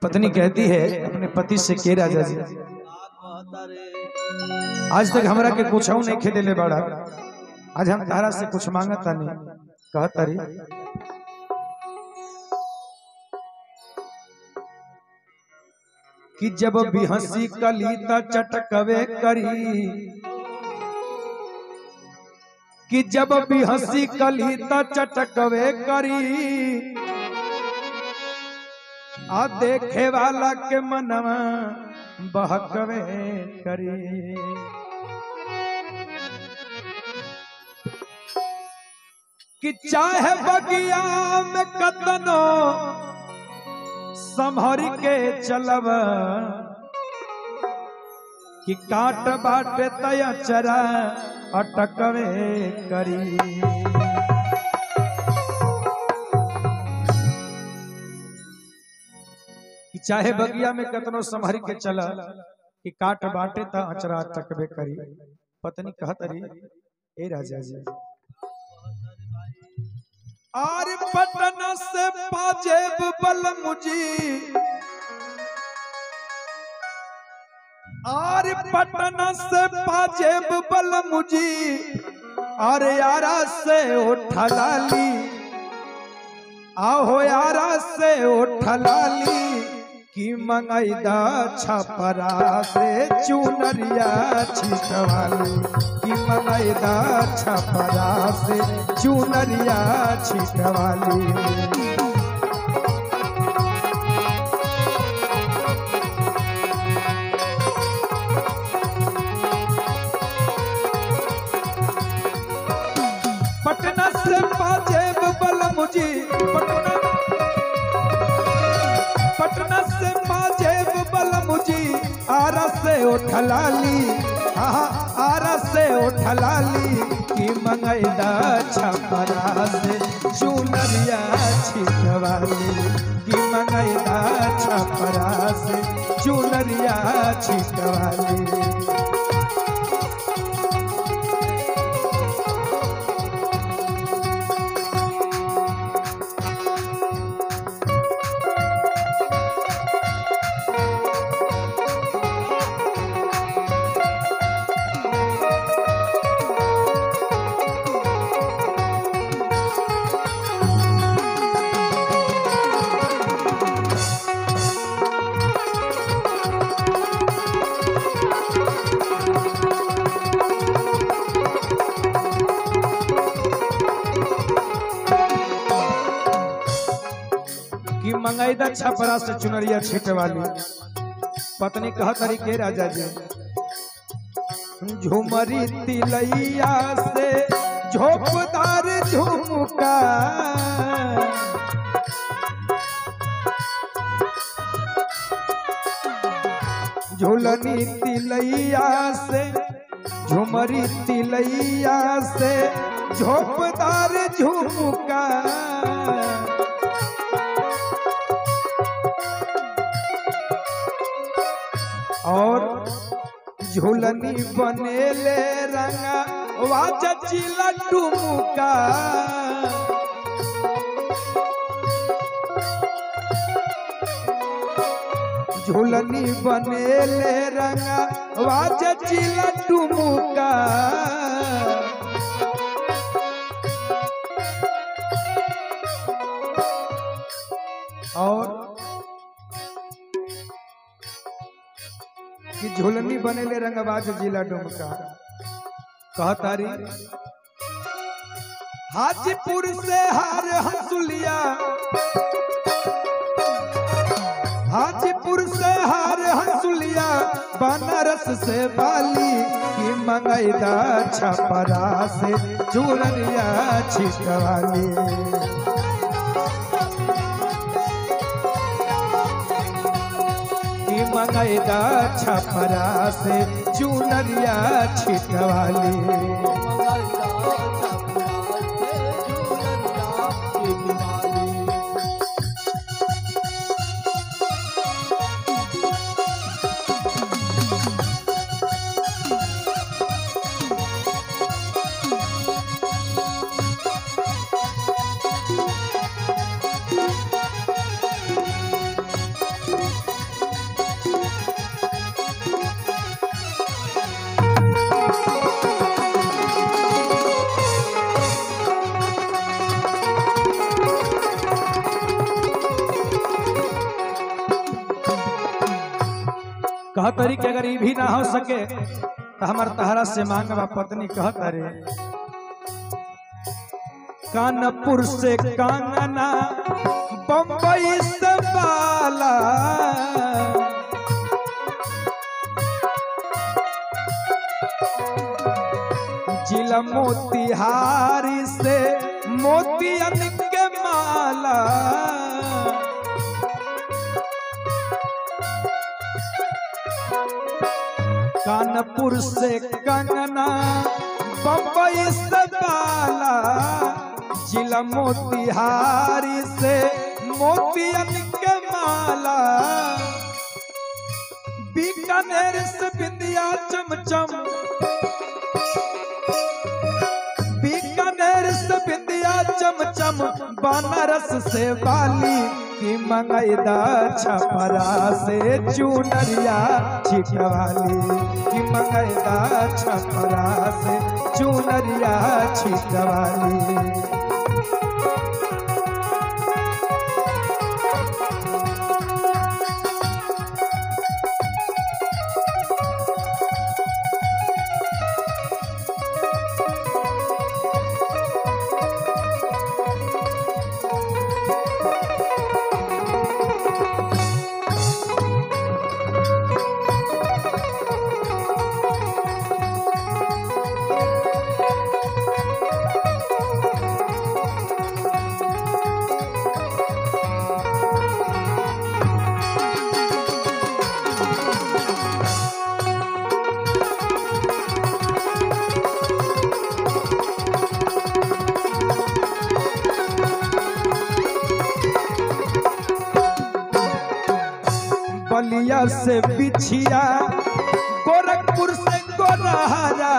पत्नी कहती है अपने पति से के राजा जी आज तक हमरा के कुछ नहीं खेदे ले बड़ा आज हम तारा से कुछ मांगता नहीं कहता री कि जब भी हंसी कलीता चटकवे करी कि जब भी हंसी कलीता चटकवे करी आ देखे वाला के मनवा बहकवे करी कि चाहे बगिया में कतनो संभर के चलब कि काट बाटे तया चरा अटकवे करी कि चाहे बगिया में कतनो संभर के चल कि काट बाटे त अचरा अटकवे करी पत्नी कहत रही ए राजा जी आर पटना से पाजेब बल मुझी आर पटना से पाजेब बल मुझी अरे यारा से उठलाली आहो यारा से उठलाली की मंगैदा छपरा से चुनरिया छिटवाली की मंगैदा छपरा से चुनरिया छिटवाली पटना से पाजेब बल मुझी पटना पटना से पाजेब बल मुझी आरा से उठलाली आहा आरा से उठलाली की मंगैदा छपरा से चुनरिया छिटवाली की मंगैदा छपरा से चुनरिया छिटवाली कि मंगैदा छपरा से चुनरिया छीटे वाली पत्नी कह तरीके राजा जी झुमरी तिलैया से झोपदार झुमका झुलनी तिलैया से झुमरी तिलैया से झोपदार झुमका और झूलनी बनेले रंगा वाचा चिला टुमुका झूलनी बनेले रंगा वाचा चिला टुमुका और कि झुलनी बनेले रंगबाज जिला डुमका कहतारी हाजीपुर से हार हंसुलिया हाजीपुर से हार हंसुलिया बनारस से बाली की मंगैदा छपरा से चूरनिया छिटवाली की मंगैदा छपरा से चुनरिया छिटवाली कह तरी कि अगर ये भी ना हो सके तो हमार तहरा से मांगवा पत्नी कहत रे कानपुर से कांगना बम्बई से बाला जिला मोतिहारी से मोतियन के माला कानपुर से कंगना बम्बई से बाला जिला मोतिहारी से मोतियन के माला बीकानेर से बिंदिया चमचम बीकानेर से बिंदिया चमचम बनारस से बाली की मंगैदा छपरा से चुनरिया छिटवाली की मंगैदा छपरा से चुनरिया छिटवाली बलिया से बिछिया गोरखपुर से गोरहरा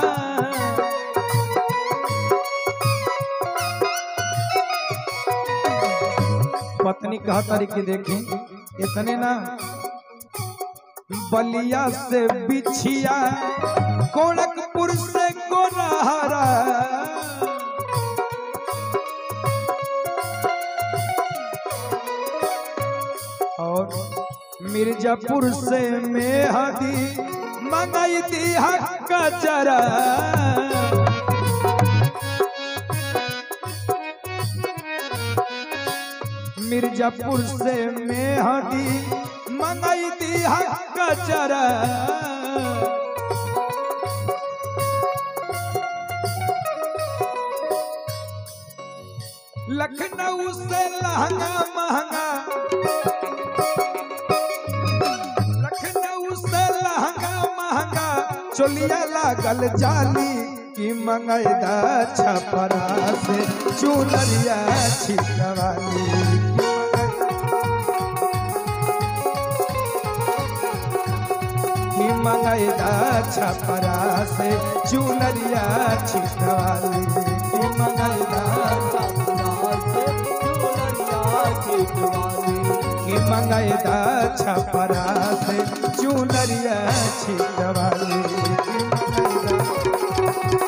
पत्नी कहा तारी की देखी इतने ना बलिया से बिछिया गोरखपुर से गोरहरा और मिर्जापुर से मेहदी मंगाई दी हक जरा मिर्जापुर से मेहदी मंगाई दी हक जरा लखनऊ से लहंगा महंगा लखनऊ से लहंगा महंगा चोलिया लागल जाली की मंगैदा छपरा से चुनरिया छिटवाली की मंगैदा छपरा से चुनरिया छिटवाली की मंगैदा की मंगैदा छपरा से चुनरिया छिटवाली की मंगैदा